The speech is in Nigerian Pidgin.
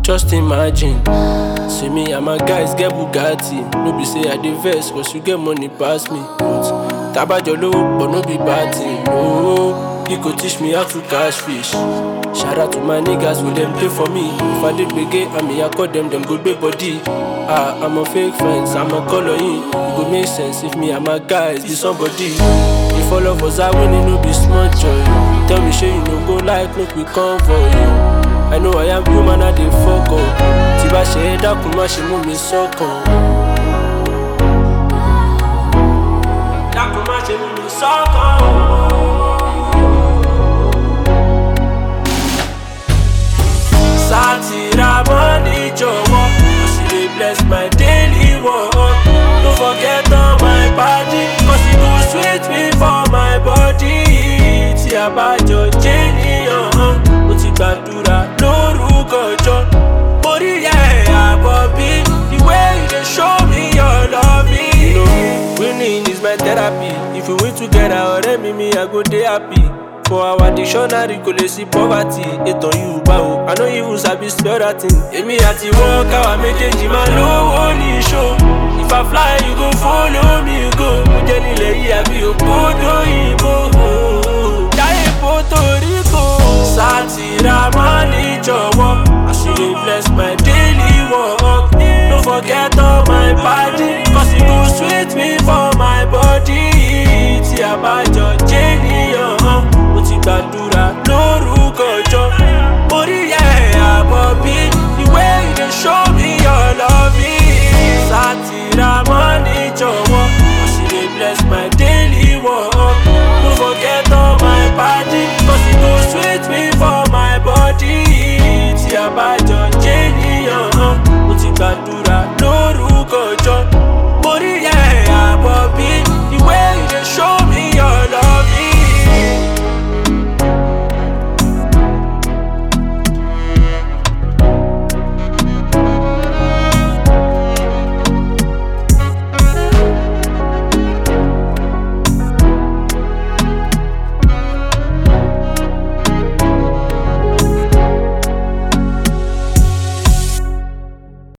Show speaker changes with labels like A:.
A: Just imagine. See me and my guys get Bugatti. No be say I dey vex cause you get money pass me. But tabajo lowo but no be bad thing. No, he go teach me how to catch fish. Shout out to my niggas with them play for me. If I did gbege, I mean I call them, them go big body. Ah, I'm a fake friends, I'm a color in. It go make sense if me and my guys be somebody. If all of us are winning, no be small joy. Tell me, sure you no go like, make we come for you. I know I am human, I dey fuck up. Tí bá ṣe é dákun, má ṣe mú mi sọ́kàn. Dákun má ṣe mú mi sọ́kàn. Sátìrà mọ́ni jọ̀wọ́, she dey bless my daily work. No forget all my party, cause e go sweet me for my body. Tí a bá jọ jẹ́ níyàn, mo ti gbàdúrà lórúkọ jọ. Mo rí ẹ̀ àbọ̀ bí, the way you dey show me your love. You know, winning is my therapy. If we win together, ọ̀rẹ́ mi mi, I go dey happy. For our dictionary kò lè sí poverty ètò yorùbá o I no even sabi spell that thing. èmi àti wọn káwa méjèèjì máa lówó ní ṣó if I fly you go follow me go mo jẹ́ nílẹ̀ yìí àbí ògbódò ìbò jáde Puerto Rico sátìrà máa ní jọ̀wọ́ as you dey bless my daily work no forget all my party cause e go sweet me for my body tí a bá jọ.